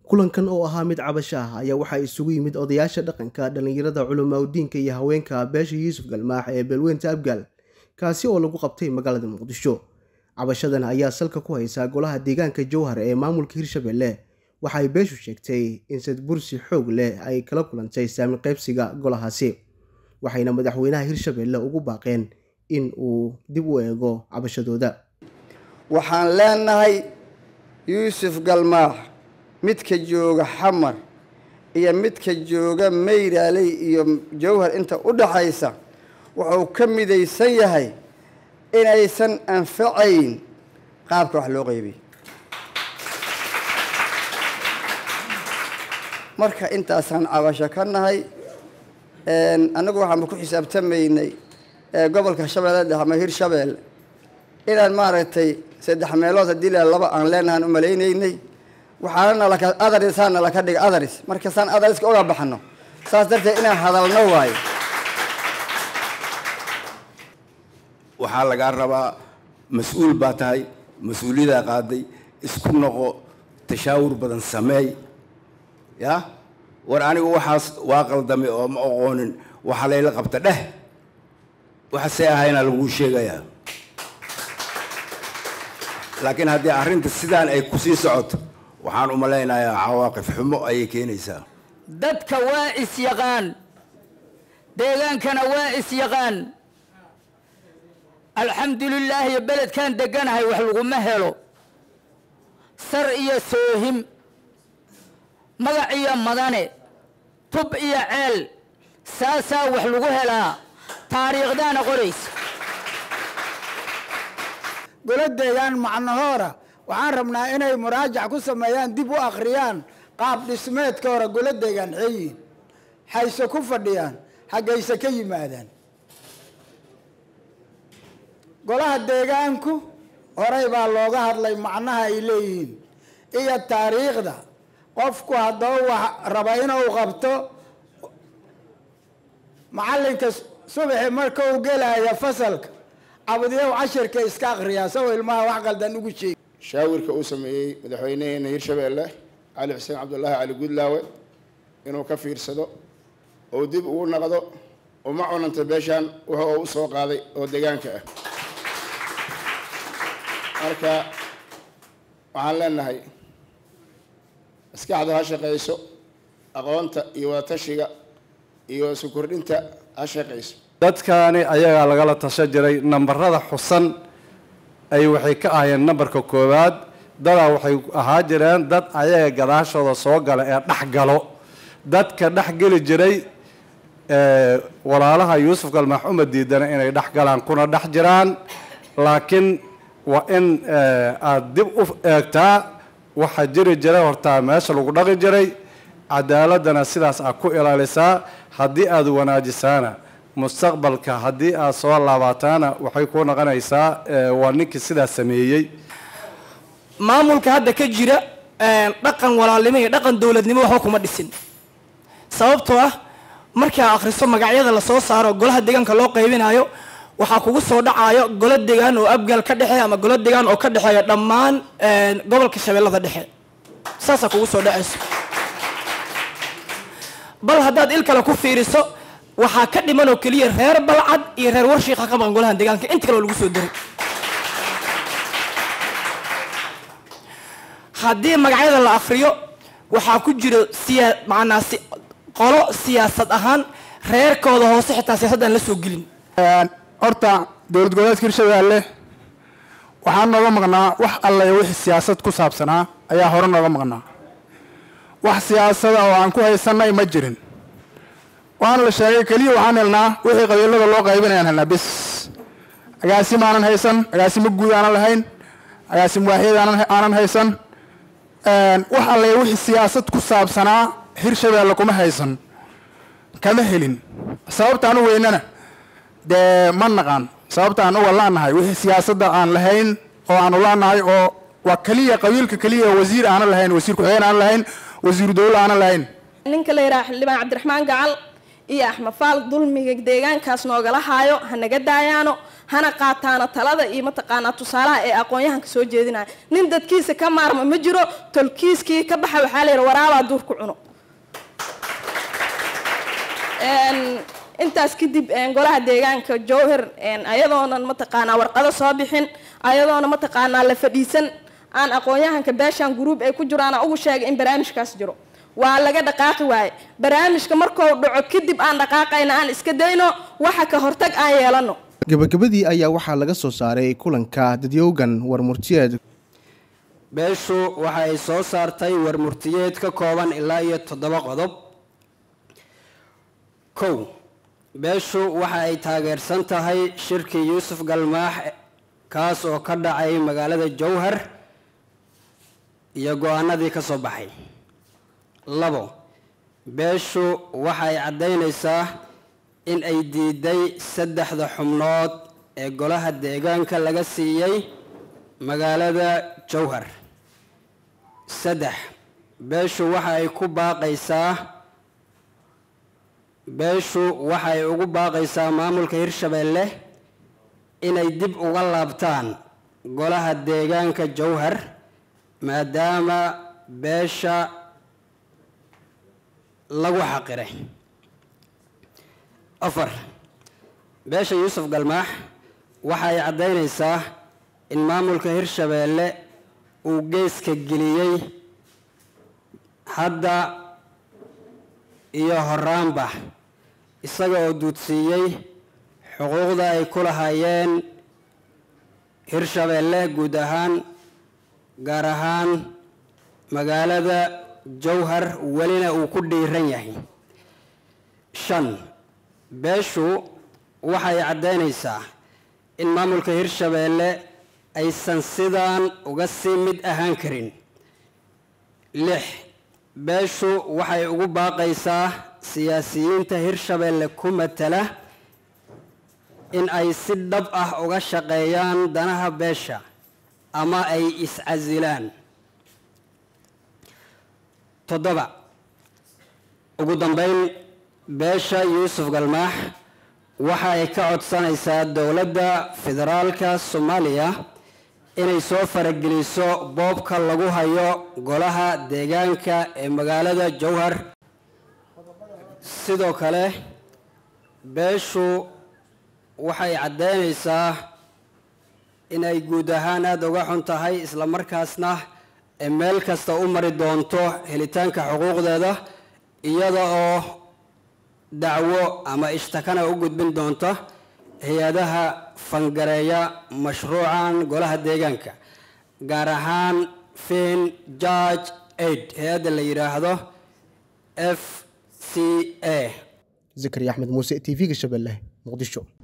kulankan oo ahaa mid cabasho ah ayaa waxaa isugu yimid odayaasha dhaqanka dhallinyarada culimaudiinka iyo haweenka beesha yuusuf galmaax ee beelweynta abgaal kaasi oo lagu qabtay magaalada muqdisho cabashadan ayaa salka ku haysaa golaha deegaanka jowhar ee maamulka hirshabelle waxa ay beeshu sheegtay in sadbursi xoog leh ay kala kulantay saami qaybsiga golahaasi waxayna madaxweynaha hirshabelle ugu baaqeen in uu dib u eego cabashadooda waxaan leenahay yuusuf galmaax midka jooga xamar iyo midka jooga mayraaley iyo jowhar inta u dhaxaysa wuxuu ka midaysan yahay inaysan anfacayn qaabka wax loo qeybiy marka intaasaan cabasho ka nahay annagu waxaanba ku xisaabtamaynay gobolka shabeelle dhexe ama hirshabelle inaan maaragtay saddex meelood haddii la laba aan leenahaan u malaynaynay waxaana nalaka adarisaan nalaka dhiga adaris markasaan adariska oga baxno saas darteed inaan hadalno waayo waxaa lagaa rabaa mas-uul baa tahay mas-uuliyadaa qaaday isku noqo tashaawur badan sameey ya war anigu waxaas waa qaldamay oo ma aqoonin waxa layla qabta dheh waxasee ahayna laguu sheegayaa laakiin haddii arrinta sidaan ay kusii socoto waxaan u malaynayaa cawaaqif xumo ayay keenaysaa dadka waa is-yaqaan deegaankana waa is-yaqaan alxamdulilaah iyo beledkan deganahay wax laguma helo sar iyo soohim magac iyo madane tub iyo ceel saasaa wax lagu helaa taariikhdaana qoraysa golo deegaan macnahoora waxaan rabnaa inay muraajac ku sameeyaan dib u akhriyaan qaab dhismeedka hore golo deegaan xeeyiin hayse ku fadhiyaan xaggayse ka yimaadaan golaha deegaanku horey baa looga hadlay macnaha ay leeyihiin iyo taariikhda qofku haddaba wax raba inuu qabto macallinka subaxi marka uu gelaya fasalka cabdiyow cashirka iska akriyaa isagoo ilmaha wax qaldan ugu sheegi shaawirka uu sameeyey madaxweynaheena hirshabeelle cali xuseen cabdullaahi cali gudlaawe inuu ka fiirsado oo dib ugu naqdo uma cunanta beeshaan wuxa uu u soo qaaday oo deegaanka ah marka waxaan leenahay maskaxda ha shaqayso aqoonta iyo wadatashiga iyo isu kordhinta ha shaqayso dadkaani ayagaa lagala tashan jiray nambarada xusan ay waxay ka ahayeen nambarka koowaad dadaa waxay ahaa jireen dad ayaga gadaashooda soo gala ee dhex galo dadka dhex geli jiray walaalaha yuusuf galmaax uma diidana inay dhex galaan kuna dhex jiraan laakiin waa in aada dib u eegtaa waxaa jiri jiray hortaa meesha lagu dhaqi jiray cadaaladana sidaas aad ku ilaalisaa haddii aada wanaajisaana mustaqbalka haddii aad soo laabataana waxay ku noqonaysaa waa ninkii sidaas sameeyey maamulka hadda ka jira dhaqan walaalnimo iyo dhaqan dowladnimo waxba kuma dhisin sababtoo ah markaa akhriso magacyada lasoo saaro golaha deegaanka loo qaybinayo waxaa kugu soo dhacayo golo degaan oo abgaal ka dhexeeya ama golo degaan oo ka dhexeeya dhammaan gobolka shabeellada dhexe saasaa kugu soo dhacayso bal haddaad il kale ku fiiriso waxaa ka dhiman oo keliya reer balcad iyo reer warshiika ka maqan golahan deegaanka inta kale oo lagu soo diray haddii magacyada la akriyo waxaa ku jira siyaa macnaa si qolo siyaasad ahaan reerkooda hoose xitaa siyaasaddan la soo gelin horta dowlad goboleedka hirshabeelle waxaa nooga maqnaa wax alla iyo wixii siyaasad ku saabsanaa ayaa hore nooga maqnaa wax siyaasada oo aan ku haysanay ma jirin waana la sheegay keliya waxaan helnaa wixii qabiilada loo qaybinayaan helnaa bis agaasim aanan haysan agaasimo guud aanan lahayn agaasim waaxiyad aanan haysan wax alla iyo wixii siyaasad ku saabsanaa hirshabeelle kuma haysan kama helin sababtaan u weynana dee ma naqaan sababta aan uga laanahay wixii siyaasadda aan lahayn oo aanu laanahay oo waa keliya qabiilka keliya wasiir aanan lahayn wasiir ku-xigeen aanan lahayn wasiiru dowla aanan lahayn ninka la yidhaha xildhibaan cabdiraxmaan gacal iyo axmed faal dulmiga deegaankaas noogala haayo ha naga daayaano hana qaataana talada iyo mataqaanaa tusaalaha ee aqoon-yahanka soo jeedinaya nin dadkiisa ka maarma ma jiro tolkiiskii ka baxa waxaa la yidhi waraabaa duur ku cuno intaas kadib golaha deegaanka jowhar ayadoonan mataqaanaa warqado soo bixin ayadoona mataqaanaa la fadhiisan aan aqoon-yahanka beeshan gruub ay ku jiraan ugu sheegay in barnaamijkaas jiro waa laga dhaqaaqi waaye barnaamijka markuu dhaco kadib aan dhaqaaqayna aan iska dayno waxa ka hortag aan yeelano gabagabadii ayaa waxaa laga soo saaray kulanka dadyowgan warmurtiyeed beeshu waxa ay soo saartay warmurtiyeed ka kooban ilaa iyo toddoba qodob kow beeshu waxa ay taageersan tahay shirkii yuusuf galmaax kaas oo ka dhacay magaalada jowhar iyo go-aanadii ka soo baxay labo beeshu waxay caddaynaysaa in ay diiday saddexda xubnood ee golaha deegaanka laga siiyey magaalada jowhar saddex beeshu waxa ay ku baaqaysaa beeshu waxay ugu baaqaysaa maamulka hirshabeelle inay dib uga laabtaan golaha deegaanka jowhar maadaama beesha lagu xaqiray afar beesha yuusuf galmaax waxay caddaynaysaa in maamulka hirshabeelle uu geeska geliyey hadda iyo horaanba isaga oo duudsiiyey xuquuqda ay ku lahaayeen hirshabeelle guud ahaan gaar ahaan magaalada jowhar welina uu ku dhiiran yahay shan beeshu waxay caddaynaysaa in maamulka hirshabeelle aysan sidaan uga sii mid ahaan karin lix beeshu waxay ugu baaqaysaa siyaasiyiinta hirshabeelle ku matala in ay si dhab ah uga shaqeeyaan danaha beesha ama ay is-casilaan toddoba ugu dambeyn beesha yuusuf galmaax waxa ay ka codsanaysaa dowladda federaalka soomaaliya inay soo farageliso boobka lagu hayo golaha deegaanka ee magaalada jowhar sidoo kale beeshu waxay caddaynaysaa inay guud ahaan aada uga xun tahay islamarkaasna ee meel kasta u mari doonto helitaanka xuquuqdeeda iyada oo dacwo ama ishtakana u gudbin doonta hay-adaha fangareeya mashruucan golaha deegaanka gaar ahaan fin george aid hay-adda la yidhaahdo f c a zakariya axmed muuse t v-ga shabeelle muqdisho